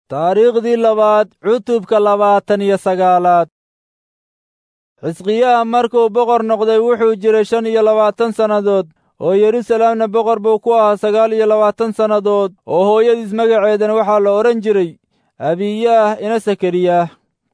taariikhdii labaad cutubka labaatan iyo sagaalaad xisqiyaha markuu boqor noqday wuxuu jiray shan iyo labaatan sannadood oo yerusalemna boqor buu ku ahaa sagaal iyo labaatan sannadood oo hooyadiis magaceedana waxaa la odhan jiray abiyaah ina sakariyaah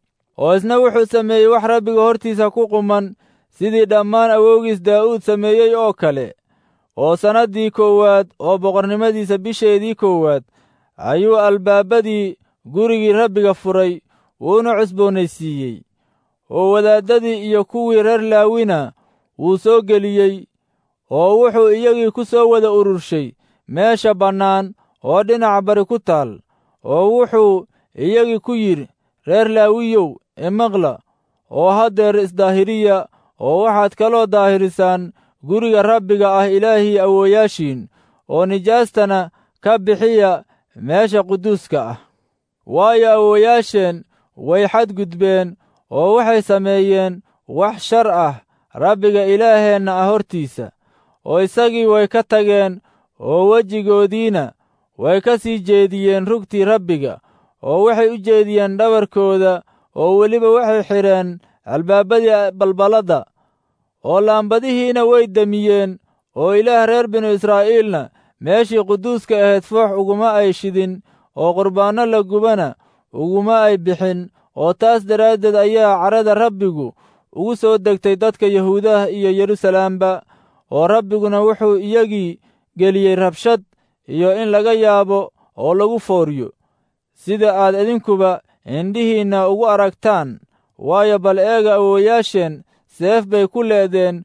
oo isna wuxuu sameeyey wax rabbiga hortiisa ku quman sidii dhammaan awowgiis daa'uud sameeyey oo kale oo sannaddii koowaad oo boqornimadiisa bisheedii koowaad ayuu albaabadii gurigii rabbiga furay wuuna cusboonaysiiyey oo wadaaddadii iyo kuwii reer laawina wuu soo geliyey oo wuxuu iyagii ku soo wada ururshay meesha bannaan oo dhinaca bari ku taal oo wuxuu iyagii ku yidhi reer laawiyow imaqla oo haddeer isdaahiriya oo waxaad kaloo daahirisaan guriga rabbiga ah ilaahii awooyaashiin oo nijaastana ka bixiya meesha quduuska ah waayo awooyaasheen way xadgudbeen oo waxay sameeyeen wax shar ah rabbiga ilaaheenna ah hortiisa oo isagii way ka tageen oo wejigoodiina way ka sii jeediyeen rugtii rabbiga oo waxay u jeediyeen dhabarkooda oo weliba waxay xidheen albaabadii balballadda oo laambadihiina way demiyeen oo ilaah reer binu israa'iilna meeshii quduuska ahayd foox uguma ay shidin oo qurbaanno la gubana uguma ay bixin oo taas daraaddeed ayaa carada rabbigu ugu soo degtay dadka yahuudaha iyo yeruusalaamba oo rabbiguna wuxuu iyagii geliyey rabshad iyo in laga yaabo oo lagu fooriyo sida aad idinkuba indhihiinna ugu aragtaan waayo bal eega awooyaasheen seef bay ku leedeen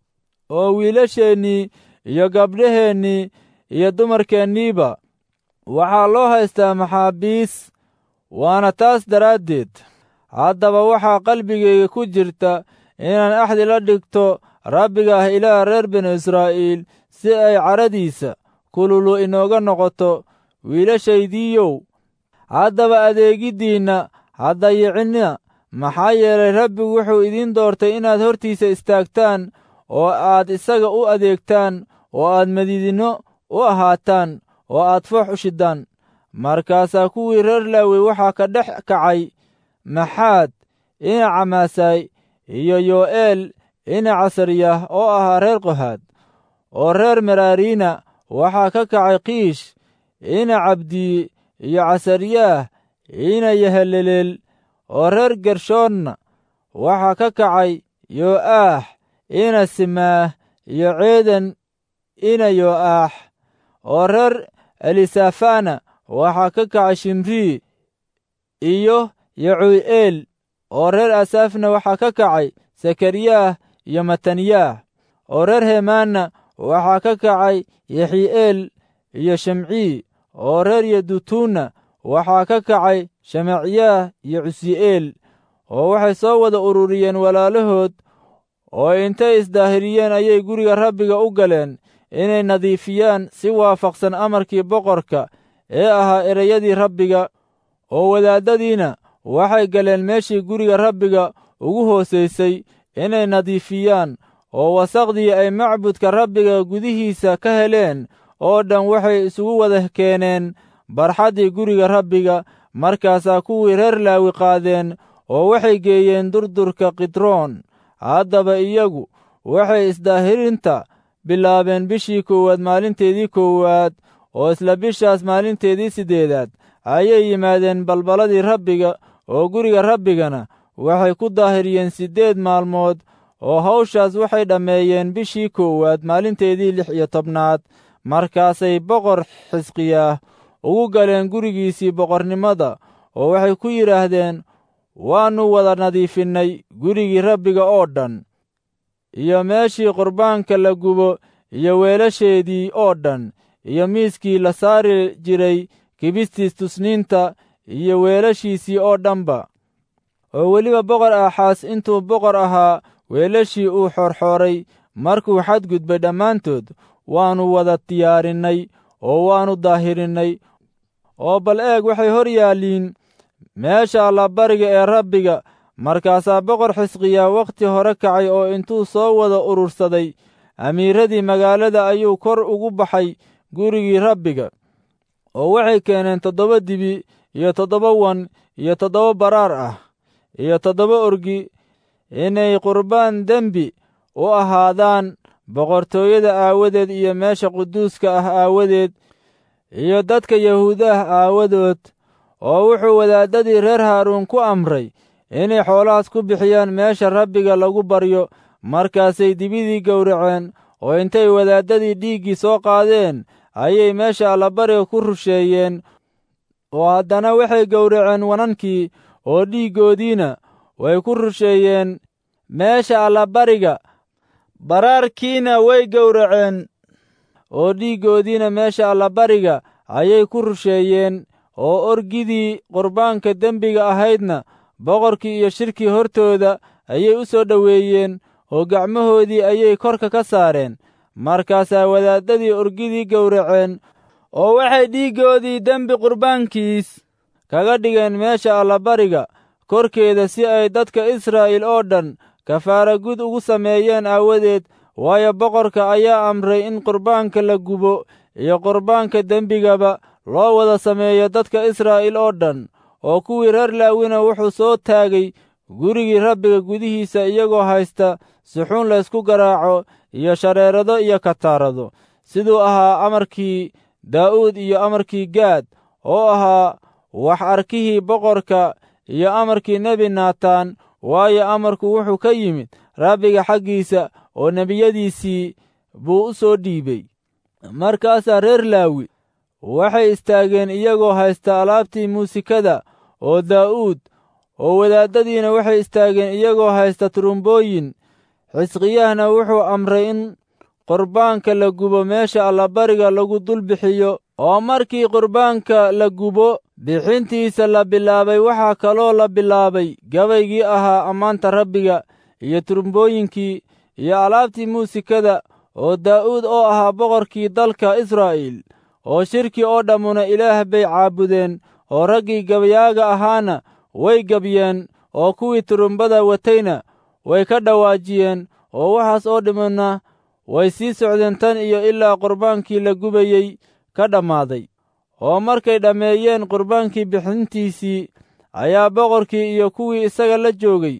oo wiilasheennii iyo gabdhaheennii iyo dumarkeenniiba waxaa loo haystaa maxaabiis waana taas daraaddeed haddaba waxaa qalbigayga ku jirta inaan axdi la dhigto rabbiga ah ilaah reer binu israa'iil si ay caradiisa kululu inooga noqoto wiilashaydiiyow haddaba adeegiddiinna haddayicinna maxaa yeelay rabbigu wuxuu idiin doortay inaad hortiisa istaagtaan oo aad isaga u adeegtaan oo aad madiidinno u ahaataan oo aad foox u shiddaan markaasaa kuwii reer laawi waxaa ka dhex kacay maxaad ina camaasay iyo yo'eel ina casariyah oo ahaa reer qohaad oo reer meraariina waxaa ka kacay kiish ina cabdiye iyo casariyaah ina yaheleleel oo reer gershoonna waxaa ka kacay yo'aax ina simaah iyo ceedan ina yo'aax oo reer elisafana waxaa ka kacay shimrii iyo yacuu'eel oo reer asaafna waxaa ka kacay sakariyaah iyo mataniyaah oo reer hemaanna waxaa ka kacay yexi'eel iyo shimcii oo reer yedutuunna waxaa ka kacay shemacyaah iyo cusi'eel oo waxay soo wada ururiyeen walaalahood oo intay isdaahiriyeen ayay guriga rabbiga u galeen inay nadiifiyaan si waafaqsan amarkii boqorka ee ahaa ereyadii rabbiga oo wadaaddadiina waxay galeen meeshii guriga rabbiga ugu hoosaysay inay nadiifiyaan oo wasaqdii ay macbudka rabbiga gudihiisa ka heleen oo dhan waxay isugu wada keeneen barxaddii guriga rabbiga markaasaa kuwii reer laawi qaadeen oo waxay geeyeen durdurka kidroon haddaba iyagu waxay isdaahirinta bilaabeen bishii koowaad maalinteedii koowaad oo isla bishaas maalinteedii siddeedaad ayay yimaadeen balballadii rabbiga oo guriga rabbigana waxay ku daahiriyeen siddeed maalmood oo hawshaas waxay dhammeeyeen bishii koowaad maalinteedii lix iyo tobnaad markaasay boqor xisqiyaah ugu galeen gurigiisii boqornimada oo waxay ku yidhaahdeen waannu wada nadiifinnay gurigii rabbiga oo dhan iyo meeshii qurbaanka la gubo iyo weelasheedii oo dhan iyo miiskii la saari jiray kibistiis tusniinta iyo weelashiisii oo dhanba oo weliba boqor aaxaas intuu boqor ahaa weelashii uu xoorxooray markuu xadgudbay dhammaantood waannu wada diyaarinnay oo waannu daahirinnay oo bal eeg waxay hor yaalliin meesha allabariga ee rabbiga markaasaa boqor xisqiyaa wakhti hore kacay oo intuu soo wada urursaday amiiradii magaalada ayuu kor ugu baxay gurigii rabbiga oo waxay keeneen toddoba dibi iyo toddoba wan iyo toddoba baraar ah iyo toddoba orgi inay qurbaan dembi u ahaadaan boqortooyada aawadeed iyo meesha quduuska ah aawadeed iyo dadka yahuudaah aawadood oo wuxuu wadaaddadii reer haaruun ku amray inay xoolahaas ku bixiyaan meesha rabbiga lagu baryo markaasay dibidii gowraceen oo intay wadaaddadii dhiiggii soo qaadeen ayay meesha allabariga ku rusheeyeen oo haddana waxay gowraceen wanankii oo dhiiggoodiina way ku rusheeyeen meesha allabariga baraarkiina way gowraceen oo dhiiggoodiina meesha allabariga ayay ku rusheeyeen oo orgidii qurbaanka dembiga ahaydna boqorkii iyo shirkii hortooda ayay u soo dhoweeyeen oo gacmahoodii ayay korka ka saareen markaasaa wadaaddadii orgidii gowraceen oo waxay dhiiggoodii dembi qurbaankiis kaga dhigeen meesha allabariga korkeeda si ay dadka israa'iil oo dhan kafaara gud ugu sameeyeen aawadeed waayo boqorka ayaa amray in qurbaanka la gubo iyo qurbaanka dembigaba loo wada sameeyo dadka israa'iil oo dhan oo kuwii reer laawina wuxuu soo taagay gurigii rabbiga gudihiisa iyagoo haysta suxuun laysku garaaco iyo shareerado iyo kataarado siduu ahaa amarkii daa'uud iyo amarkii gaad oo ahaa wax arkihii boqorka iyo amarkii nebi naataan waayo amarku wuxuu ka yimid rabbiga xaggiisa oo nebiyadiisii buu u soo dhiibay markaasaa reer laawi waxay istaageen iyagoo haysta alaabtii muusikada oo daa'uud oo wadaaddadiina waxay istaageen iyagoo haysta turumbooyin xisqiyahna wuxuu amray in qurbaanka la gubo meesha allabariga lagu dul bixiyo oo markii qurbaanka la gubo bixintiisa la bilaabay waxaa kaloo la bilaabay gabaygii ahaa ammaanta rabbiga iyo turumbooyinkii iyo alaabtii muusikada oo daa'uud oo ahaa boqorkii dalka israa'iil oo shirkii oo dhammuna ilaah bay caabudeen oo raggii gabayaaga ahaana way gabyeen oo kuwii turumbada watayna way ka dhawaajiyeen oo waxaas oo dhimana way sii socdeen tan iyo ilaa qurbaankii la gubayey ka dhammaaday oo markay dhammeeyeen qurbaankii bixintiisii ayaa boqorkii iyo kuwii isaga la joogay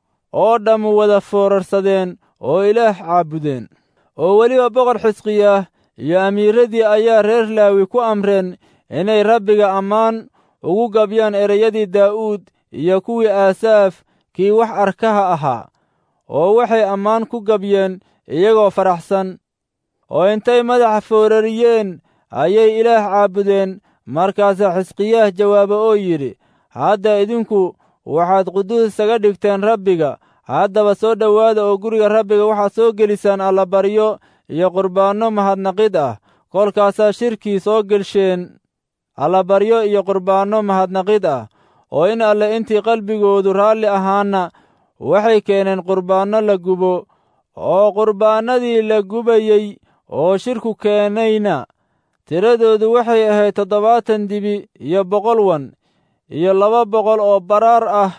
oo dhammu wada foorarsadeen oo ilaah caabudeen oo weliba boqor xisqiyaah iyo amiiradii ayaa reer laawi ku amreen inay rabbiga ammaan ugu gabyaan ereyadii daa'uud iyo kuwii aasaaf kii wax arkaha ahaa oo waxay ammaan ku gabyeen iyagoo faraxsan oo intay madaxa foorariyeen ayay ilaah caabudeen markaasaa xisqiyaah jawaaba oo yidhi hadda idinku waxaad quduus isaga dhigteen rabbiga haddaba soo dhowaada oo guriga rabbiga waxaad soo gelisaan allabaryo iyo qurbaanno mahadnaqid ah kolkaasaa shirkii soo gelsheen allabaryo iyo qurbaanno mahadnaqid ah oo in alle intii qalbigoodu raalli ahaana waxay keeneen qurbaanno la gubo oo qurbaannadii la gubayey oo shirku keenayna tiradoodu waxay ahayd toddobaatan dibi iyo boqol wan iyo laba boqol oo baraar ah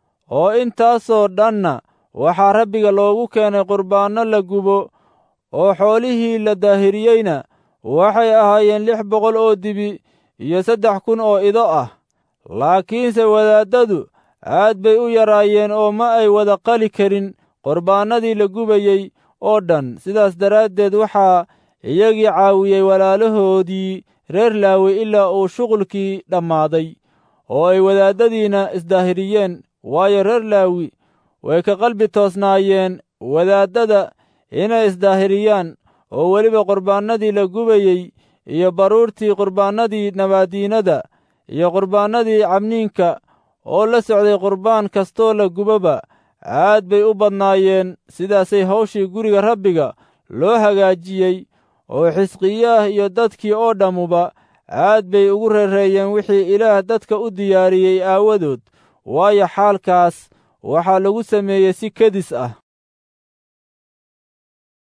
oo intaasoo dhanna waxaa rabbiga loogu keenay qurbaanno la gubo oo xoolihii la daahiriyeyna waxay ahaayeen lix boqol oo dibi iyo saddex kun oo ido ah laakiinse wadaaddadu aad bay u yaraayeen oo ma ay wada qali karin qurbaannadii la gubayey oo dhan sidaas daraaddeed waxaa iyagii caawiyey walaalahoodii reer laawi ilaa uu shuqulkii dhammaaday oo ay wadaaddadiina isdaahiriyeen waayo reer laawi way ka qalbi toosnaayeen wadaaddada inay isdaahiriyaan oo weliba qurbaannadii la gubayey iyo baruurtii qurbaannadii nabaadiinada iyo qurbaannadii cabniinka oo la socday qurbaan kastoo la guboba aad bay u badnaayeen sidaasay hawshii guriga rabbiga loo hagaajiyey oo xisqiyaah iyo dadkii oo dhammuba aad bay ugu reereeyeen wixii ilaah dadka u diyaariyey aawadood waayo xaalkaas waxaa lagu sameeyey si kedis ah